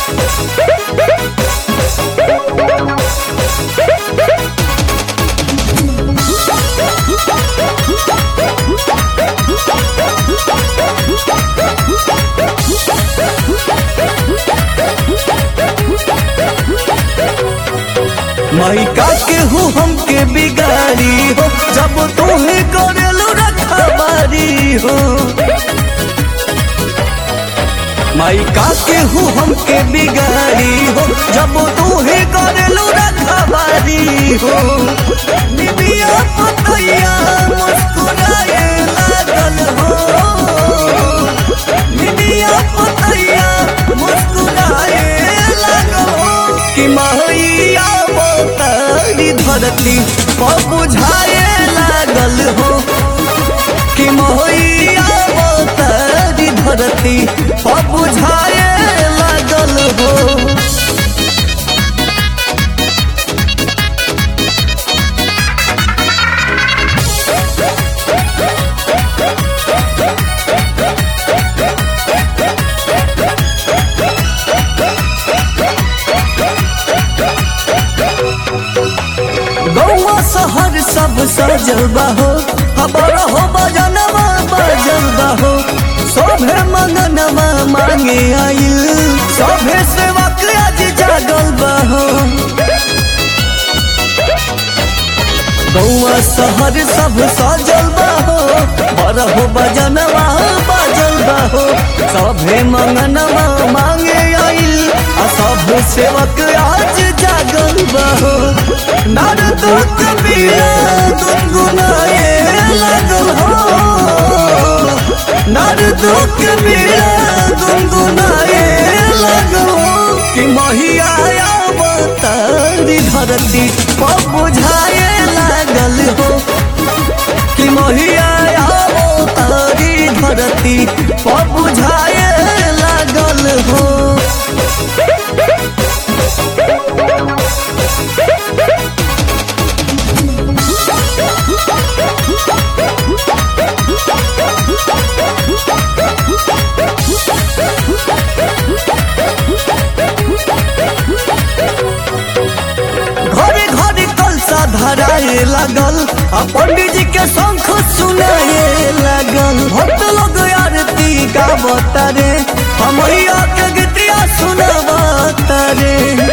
mica के हूँ हमके बिगाड़ी हो जब तोहे करेलू रखबारी हो माइका के हूँ हमके बिगाड़ी हो जब तोहे करेलू रखबारी हो निबिया पतैया मुस्कुराए लागल हो निबिया पतैया मुस्कुराए लागल हो कि मैया तारी धरती पर बुझाए लागल हो कि मैया तारी धरती पर बुझाए लागल हो गौवा शहर सब सजल बाहो खबर हो बजनवा बजल बाहो सभे मंगनवा मांगे आइल सभे सेवक आज जागल बाहो गौवा शहर सब सजल बाहो बरहो बजनवा बजल बाहो सभे मंगनवा मांगे आइल आ सब सेवक आज जागल बाहो नारद कबीरा गुनगुनाए लागल हो नारद कबीरा गुनगुनाए लागल हो कि महिया अवतारी धरती पर बुझाए लागल हो कि महिया अवतारी धरती पर बुझाए लागल हो घरे घरे कलसा धराए लागल आ पंडित जी के शंख सुनाए लागल भक्त लोग आरती गावता रे हमैया के गीतिया सुनावता रे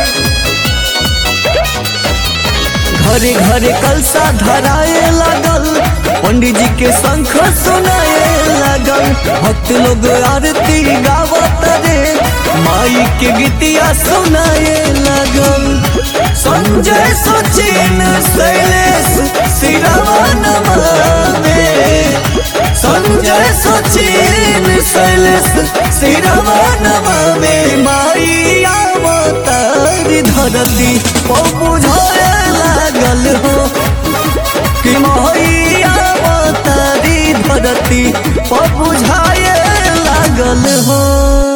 घरे घरे कलसा धराए लागल पंडित जी के शंख सुनाए लागल भक्त लोग आरती गावत रे माई के गीतिया सुनाए लागल संजय सचिन शैलेश सिरवन में संजय सचिन शैलेश सिरवन में माई अवतारी धरती ओ बुझाए लागल हो कि माई अवतारी धरती पर बुझाए लागल हो